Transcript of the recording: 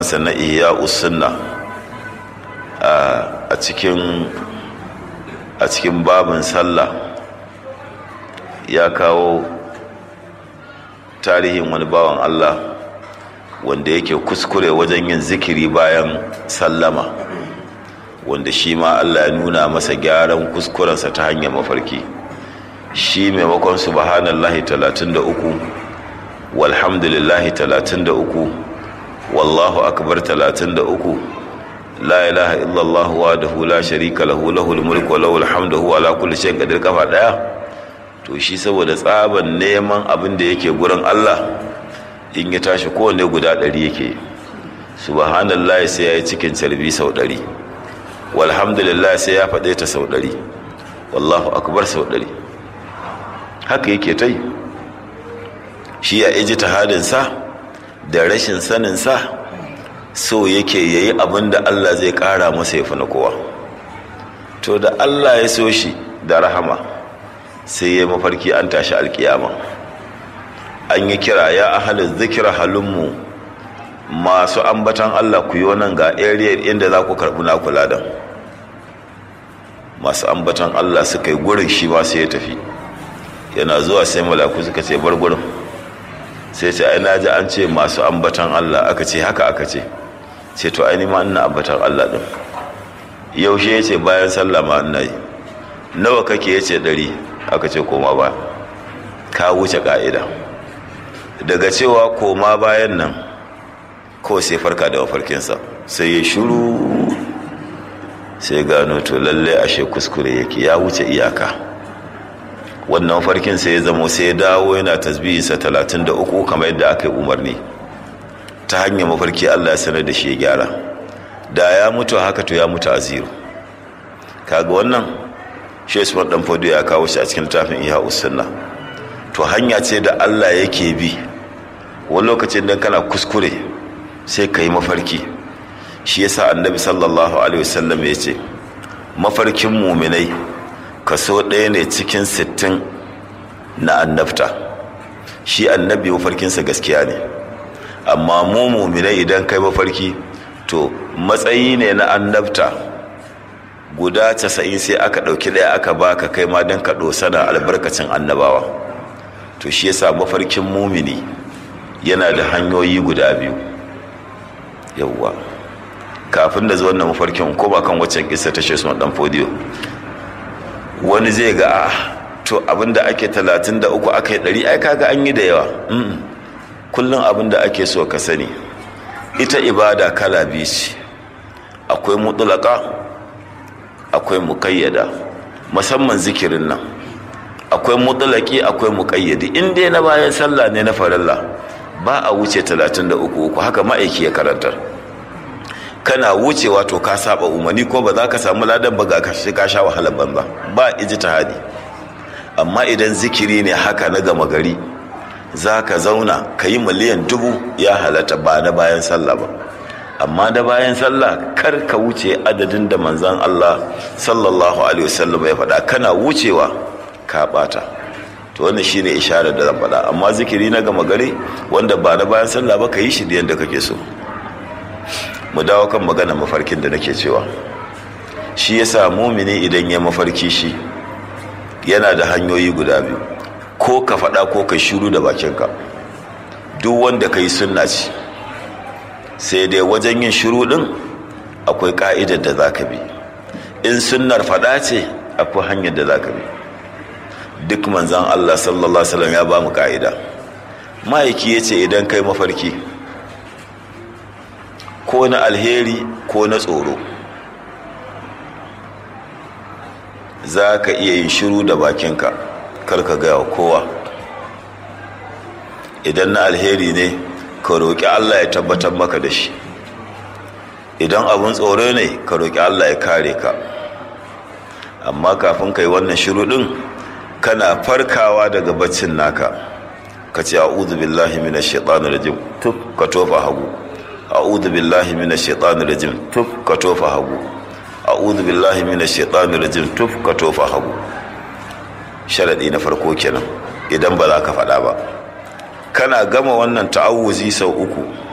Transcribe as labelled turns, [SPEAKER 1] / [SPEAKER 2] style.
[SPEAKER 1] sannan iya usunna a cikin a cikin babin sallah ya kawo tarihin wani bawan Allah wanda yake kuskure wajen yin zikiri bayan sallama wanda shi ma Allah ya nuna masa gyaran kuskurensa ta hanyar mafarki shi maimakon subhanallahi 33 walhamdulillahi 33 wallahu akbar 33 la ilaha illallah wahdahu la sharika lahu lahul mulku wa lahul hamdu huwa ala kulli shay'in qadir kafa daya to shi saboda tsaban neman abin da yake gurin Allah in ya tashi kowanne guda ɗari yake subhanallah sai ya yi cikin carbi sau ɗari walhamdulillah sai ya faɗe ta sau ɗari wallahu akbar sau ɗari haka yake ta yi shi ya iji tahadinsa da rashin saninsa so yake yayi abin da Allah zai ƙara masa ya fi na kowa to da Allah ya so shi da rahama sai ya mafarki an tashi alkiyama an yi kira ya ahalin zikira halinmu masu ambatan Allah ku yi nan ga area inda za ku karɓi na kula da masu ambatan Allah suka yi gurin shi ma sai ya tafi yana zuwa sai malaku suka ce bar gurin sai ce ai naji an ce masu ambatan Allah aka ce haka aka ce ce to ai ma ina ambatan Allah din yaushe ya ce bayan sallah ma ina yi nawa kake ya ce ɗari aka ce koma ba ka wuce ka'ida daga cewa koma bayan nan ko sai farka da mafarkinsa sai ya shuru sai gano to lalle ashe kuskure yake ya wuce iyaka wannan mafarkin sai ya zamo sai ya dawo yana tasbihinsa talatin da uku kamar yadda aka yi umarni ta hanyar mafarki allah ya sanar da shi ya gyara da ya mutu haka to ya mutu a zero kaga wannan shi usman dan fodo ya kawo shi a cikin tafin iya usunna to hanya ce da Allah yake bi wani lokacin dan kana kuskure sai ka yi mafarki shi yasa annabi sallallahu alaihi wasallam ya ce mafarkin muminai kaso ɗaya ne cikin sittin na annabta shi annabi mafarkinsa gaskiya ne amma mu muminai idan kai mafarki to matsayi ne na annabta guda casa'in sai aka ɗauki ɗaya aka baka kai ma don ka ɗosana albarkacin annabawa to shi yasa mafarkin mumini yana da hanyoyi guda biyu yauwa kafin da zuwan na mafarkin ko ba kan waccan kisa ta shesu dan fodiyo wani zai ga a to abinda ake talatin da uku aka yi ɗari ai kaga an yi da yawa kullum abinda ake so ka sani ita ibada kala biyu ce akwai mutulaka akwai muƙayyada musamman zikirin nan akwai mutulaki akwai muƙayyadi in dai na bayan sallah ne na farilla ba a wuce 33 uku haka ma'aiki ya karantar kana wucewa to ka saba umarni ko ba za ka samu ladan ba ga kashi ka sha wahalar banza ba ijtihadi amma idan zikiri ne haka na gama gari za ka zauna ka yi miliyan dubu ya halatta ba na bayan sallah ba amma da bayan sallah kar ka wuce adadin da manzan Allah sallallahu alaihi wasallam ya faɗa kana wucewa ka bata to wannan shine isharar da zan faɗa amma zikiri na gama gari wanda ba na bayan sallah ba ka yi shi da yadda kake so mu dawo kan magana mafarkin da nake cewa shi yasa mumini idan ya mafarki shi yana da hanyoyi guda biyu ko ka faɗa ko ka shiru da bakinka duk wanda ka yi sunna ce sai dai wajen yin shiru ɗin akwai ƙa'idar da za ka bi in sunnar faɗa ce akwai hanyar da za ka bi duk manzan Allah sallallahu Alaihi ya ba mu ƙa'ida ma'aiki ya ce idan kai mafarki ko na alheri ko na tsoro za ka iya yin shiru da bakinka karka gaya kowa idan na alheri ne ka roƙi Allah ya tabbatar maka da shi idan abun tsoro ne ka roƙi Allah ya kare ka amma kafin ka yi wannan shiru ɗin kana farkawa daga baccin naka ka ce a'udhu billahi minash shaitanir rajim tuf ka tofa hagu a'udhu billahi minash shaitanir rajim tuf ka tofa hagu a'udhu billahi minash shaitanir rajim tuf ka tofa hagu sharadi na farko kenan idan ba za ka faɗa ba kana gama wannan ta'awuzi sau uku